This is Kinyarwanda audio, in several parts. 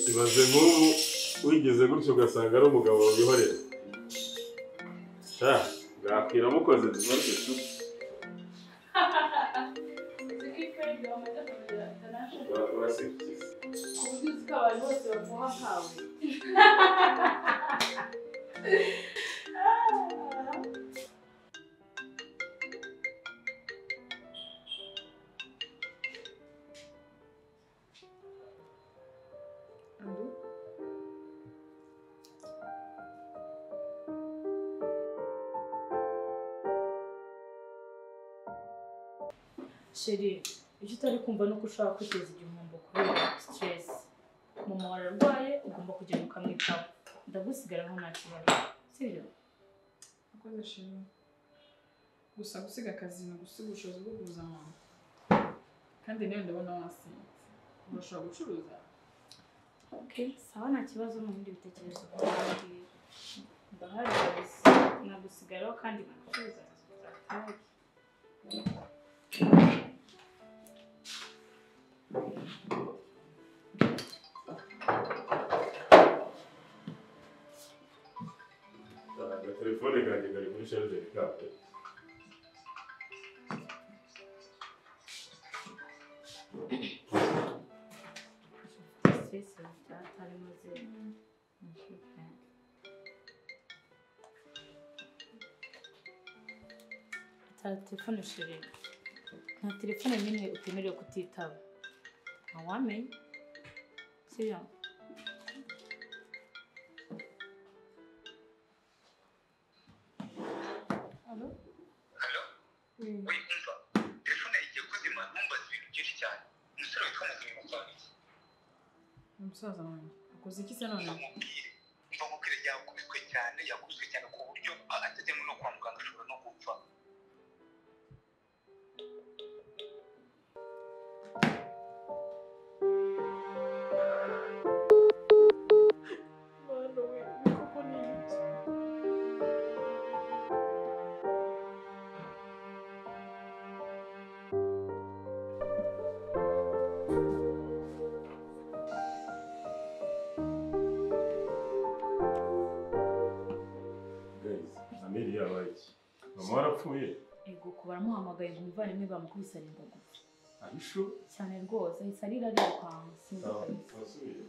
ibaze nk'ubu wigeze gutya ugasanga ari umugabo wihorera sha bwakwira mukoze bibazo inshuti urasikiza sheri icyo utari kumva ni uko ushobora kwiteza igihombo kubera siteresi mama wawe ararwaye ugomba kujya ukamwitaho ndagusigaraho nta kibazo sibyo Nakoze shimwe. Gusa gusiga akazi ni ugusiga ubushobozi bwo kuguza abantu. Kandi nawe ndabona wasinze. Urashobora gucuruza? okay sawa nta kibazo n'ubundi bitekerezo kandi ndahari gusa nagusigaraho kandi nagucuruza telefone kanjye kari kuri sharijeri kawe siteresi atari maze Ta telefone sheri nta telefone n'imwe utemerewe kutitaba ntawamenya sibyo Alo? Halo? Oui. Uri kumva telefone yagiye kuzima ntumbaze ibintu byinshi cyane umusore witwa muzima akora iki Umusaza wanjye. Akoze iki se mva none? mubwire mva mubwire yakubiswe cyane yakubiswe cyane ku buryo atajyamo no kwa muganga ashobora no gupfa Mwana we, ibi koko ni iki? gayizi ameri yabaye iki mama warapfuye Ego kuba baramuhamagaye ngo umuvandimwe bamukubise arinda gupfa abishu cyane rwose ahita arira arirukanka sinzi kabisa wasubiye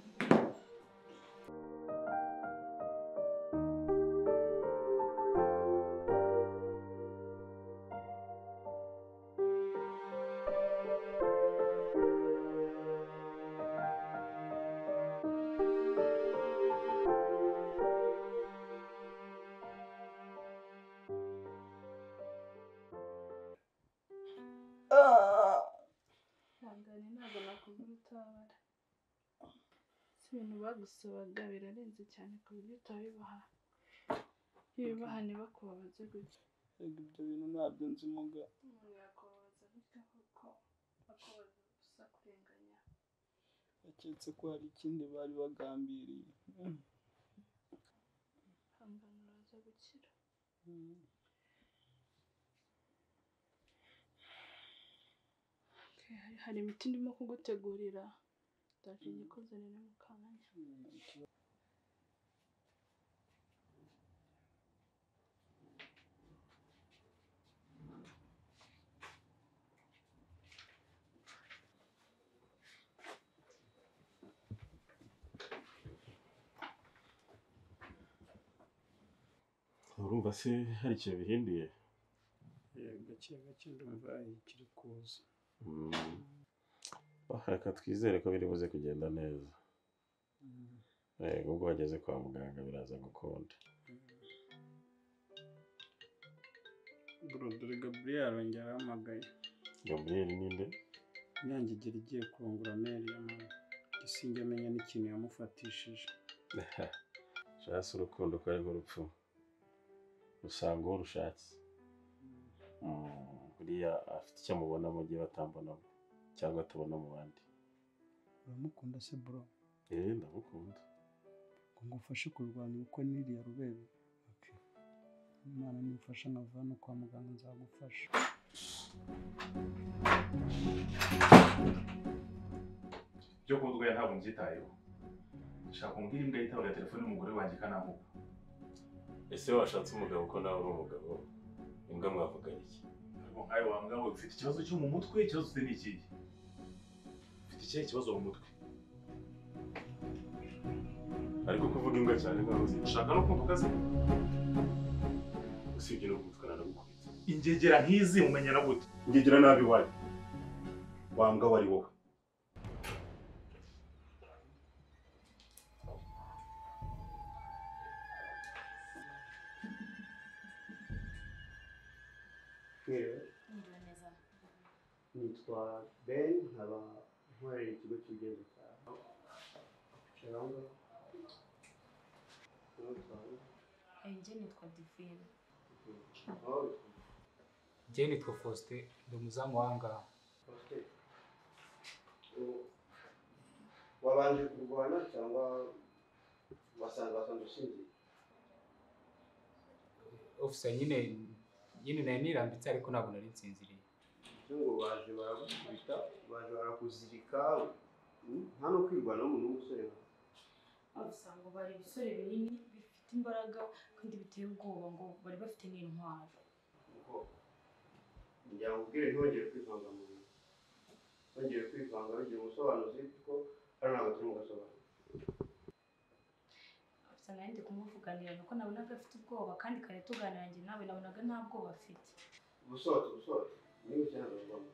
ihangane ntabwo nakubwira utabara si ibintu bagusabaga birarenze cyane ku buryo utabibaha iyo ubibaha ntibakubabaze gutya Erega ibyo bintu ntabyo nzi muga umuntu yakubabaza gutya kuko akubaza gusa kurenganya baketse ko hari ikindi bari bagambiriye Mm. ihangane uraza gukira Mm. Okay, hari- hari imiti ndimo kugutegurira ndaje igikoze rero mu kanya urumva se hari ikintu bihinduye Erega gake gake ndumva ikiri kuza Ah, reka twizere ko biri buze kugenda neza Mm. Eh, ubwo wageze kwa muganga biraza gukunda Brodore Gabriel yongera arahamagaye gaburiyeri ninde inyange igira igiye kurongora meri ya mama gisinge amenya n'ikintu yamufatishije shasi urukundo ko ari nk'urupfu usanga uwo rushatse Mm. Mm, buriya afite icyo amubona mu gihe batambonamo cyangwa atabona mu bandi uramukunda se bro eh ndamukunda ngo ngufashe kurwanya ubukwe n'iriya rubebe Okay. imana nimfasha nkava no kwa muganga nzagufasha ibyo kurya ntabwo mbyitayeho ndashaka umubwira imbwa yitabaga telefone umugore wanjye kanamuka ese washatse umugabo ko nawe uri umugabo imbwa mwavuganye iki ariko nkawe wambwa ngo ufite ikibazo cyo mu mutwe ikibazo ufite ni ikihe ufite ikihe kibazo mu mutwe ariko kuvuga imbwa cyane nkaho uzi ushaka no kumva ukaze usibye no gutukana no gukubita ingegera nk'izi umenya na gute ngegira nabi wanyu wambwa wari wowe Mwiriwe, Mwiriwe neza. nitwa Ben nkaba nkorera ikigo cy'ubwenge cya Sharanga. Nawe witwa nde? Eh, Njye nitwa Divine. Nawe witwa nde? njye nitwa faustin ndi umuzamu wangaha Faustin. U- Wabanje kurwana cyangwa wasanze wasanze ushingiye? ofisa nyine nyine nari nirambitse ariko ntabwo nari nsinziriye Icyo ngo baje baragukubita, baje barakuzirika, mm, nta no kwirwanaho umuntu w'umusore nka Usanga bari ibisore binini bifite imbaraga kandi biteye ubwoba ngo bari bafite n'intwaro. ubwoko ngira ngo ubwire ntihongere kwivanga mu bintu ntihongere kwivanga bigira umusobanuzi kuko hano ntabwo turi mu gasobanuro Afisa nawe ndi kumuvuganira nuko nabonaga afite ubwoba kandi kare tuganira njye nawe nabonaga nta bwoba afite. ubusohotse ubusohotse ni buke ntabwo bivamo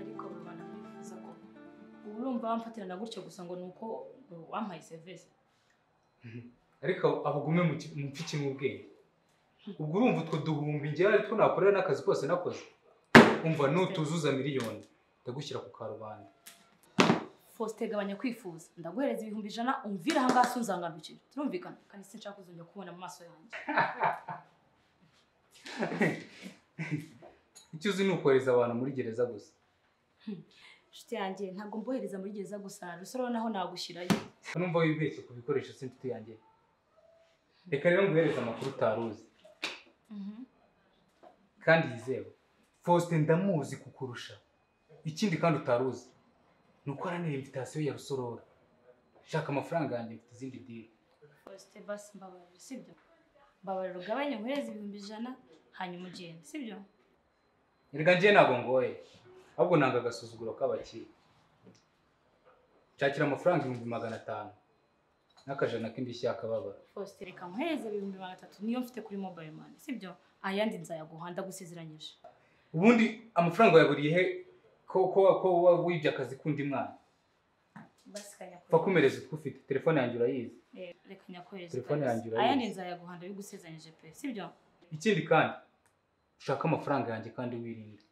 ariko babana bifuza ko ubu urumva bamfatirana gutyo gusa ngo ni uko wampaye serivisi ariko abagume mupfike nk'ubwenge ubwo urumva utwo duhumbi njyewe two nakorera n'akazi kose nakoze umva nutuzuza miliyoni ndagushyira ku karubanda faustin gabanya kwifuza ndaguhereza ibihumbi ijana umvira aha ngaha sunzangandukire turumvikana kandi sinshaka kuzongera kubona mu maso yanjye icyo uzi ni ukohereza abantu muri gereza gusa inshuti yanjye ntabwo mbohereza muri gereza gusa rusoro naho nagushyirayo numva wibeshye ku bikoresho s'inshuti yanjye reka rero nguhereze amakuru utari uzi Mhm. kandi yizewe faustin ndamuzi kukurusha ikindi kandi utari uzi ni uko aranira imvitasiyo ya rusorora shaka amafaranga yanjye mfite izindi diri faustin basi mbabarira sibyo mbabarira ugabanya nkohereza ibihumbi ijana hanyuma ugende sibyo erega njye ntabwo ngoye ahubwo nanga agasuzuguro k'abakire nshakira amafaranga ibihumbi magana atanu n'akajana k'indishyi y'akababaro faustin reka nkohereza ibihumbi magana atatu niyo mfite kuri mobile money sibyo ayandi nzayaguha ndagusezeranyije ubundi amafaranga yaburiye he ko ko ko wa- wibye akazi k'undi mwana basi upfa kanyakurira kumereza utwo ufite telefone yanjye urayizi Eh, reka nyakohereze Telefone kabisa. yanjye urayizi. aya ni nzayaguha ndabigusezeranyije pe sibyo ikindi kandi ushake amafaranga yanjye kandi wirinda